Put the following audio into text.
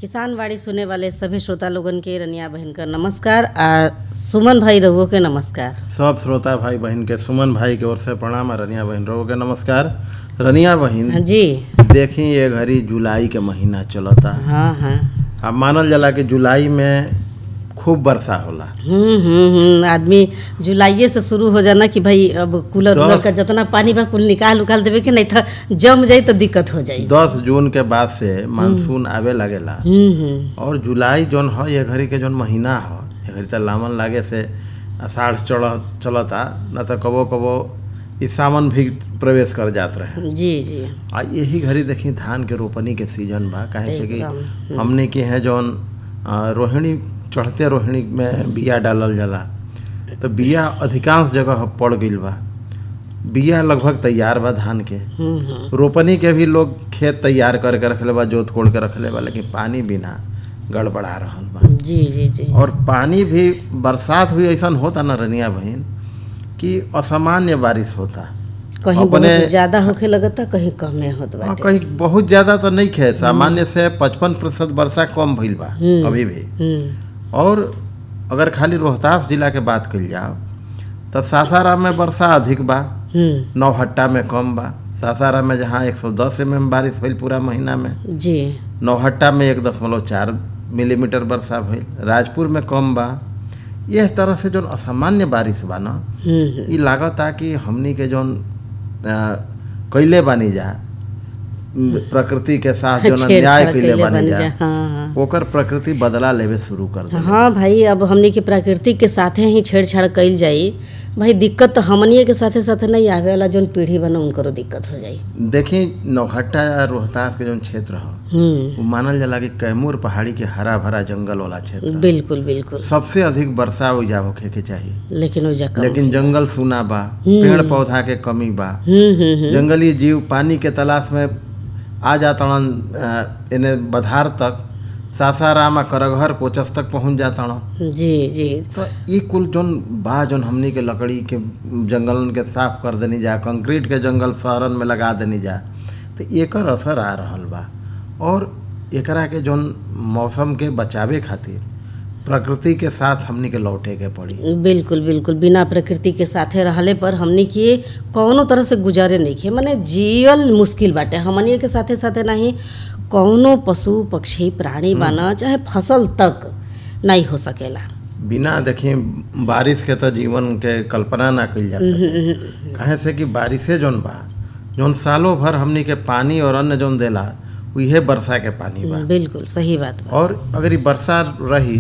किसान बाड़ी सुने वाले सभी श्रोता लोगन के रनिया बहन का नमस्कार आ सुमन भाई रहुओ के नमस्कार सब श्रोता भाई बहन के सुमन भाई के ओर से प्रणाम आ रनिया बहन रहो के नमस्कार रनिया बहन हाँ जी देखी ये घड़ी जुलाई के महीना चलता हाँ हाँ अब मानल जाला कि जुलाई में खूब वर्षा होला हम्म हम्म हम्म आदमी जुलाइये से शुरू हो जाना कि भाई अब कूलर उलर दस- का जितना पानी बा कुल निकाल उकाल देवे के नहीं था जम जाई तो दिक्कत हो जाई दस जून के बाद से मानसून आवे लगेला हम्म हम्म और जुलाई जौन ह ये घड़ी के जौन महीना ह ये घड़ी त लामन लागे से आषाढ़ चढ़ चलता न तो कबो कबो ई सावन भी प्रवेश कर जात रहे जी जी आ यही घड़ी देखी धान के रोपनी के सीजन बा काहे से कि एकदम, हमने के हैं जौन आ, रोहिणी चढ़ते रोहिणी में बिया डालल जाला तो बिया अधिकांश जगह पड़ गईल बा बिया लगभग तैयार बा धान के हम्म हम्म रोपनी के भी लोग खेत तैयार करके रखले बा जोत कोड़ के रखले बा लेकिन पानी बिना गड़बड़ा रहल बा जी जी जी और पानी भी बरसात भी ऐसा होता ना रनिया बहन कि असामान्य बारिश होता कहीं अपने- बहुत ज्यादा होखे लगता कहीं कमे होत हाँ, बाटे कहीं बहुत ज्यादा तो नहीं खे सामान्य से पचपन प्रतिशत वर्षा कम भइल बा हम्म। अभी भी हम्म और अगर खाली रोहतास जिला के बात कइल जाओ तो सासाराम में वर्षा अधिक बा हम्म नौहट्टा में कम बा सासाराम में जहाँ 110 एम बारिश भइल पूरा महीना में जी नौहट्टा में एक दशमलव चार मिलीमीटर वर्षा भइल राजपुर में कम बा यह तरह से जौन असामान्य बारिश बा ना हम्म हम्म ई लागता कि हमनी के जौन अ, कइले बानी जा म, प्रकृति के साथ जौन छेड़छाड़ अन्याय कइले कइले बानी बानी जा जा, हाँ, हाँ। ओकर प्रकृति बदला लेवे शुरू कर दे हाँ भाई अब हमनी के प्राकृतिक के साथे ही छेड़छाड़ कइल जाई भाई दिक्कत तो हमनिए के साथे साथे नहीं आवे वाला जौन पीढ़ी बना उनकरो दिक्कत हो जाई देखी नौहट्टा या रोहतास के जौन क्षेत्र ह हम्म वो मानल जाला कि कैमूर पहाड़ी के हरा भरा जंगल वाला क्षेत्र ह। बिल्कुल बिल्कुल सबसे अधिक वर्षा ओइजा होखे के चाहिए लेकिन ओजा कम लेकिन जंगल सूना बा पेड़ पौधा के कमी बा हम्म हम्म हम्म जंगली जीव पानी के तलाश में आ जातड़न अ, एने बधार तक सासाराम आ करघर कोचस तक पहुंच जातड़न जी जी तो ई कुल जौन बा जौन हमनी के लकड़ी के जंगलन के साफ कर देनी जा कंक्रीट के जंगल शहरन में लगा देनी जा तो एकर असर आ रहल बा और एकरा के जौन मौसम के बचावे खातिर प्रकृति के साथ हमनी के लौटे के पड़ी बिल्कुल बिल्कुल बिना प्रकृति के साथे रहले पर हमनी के कौनो तरह से गुजारे नहीं खे माने जियल मुश्किल बाटे हमनी के साथे साथे नहीं कौनो पशु पक्षी प्राणी बाना चाहे फसल तक नहीं हो सकेला बिना देखी बारिश के तो जीवन के कल्पना ना कइल जा सके काहे से कि बारिशे जौन बा जौन सालों भर हमनी के पानी और अन्न जौन देला उहे वर्षा के पानी बा बिल्कुल सही बात बा और अगर ई वर्षा रही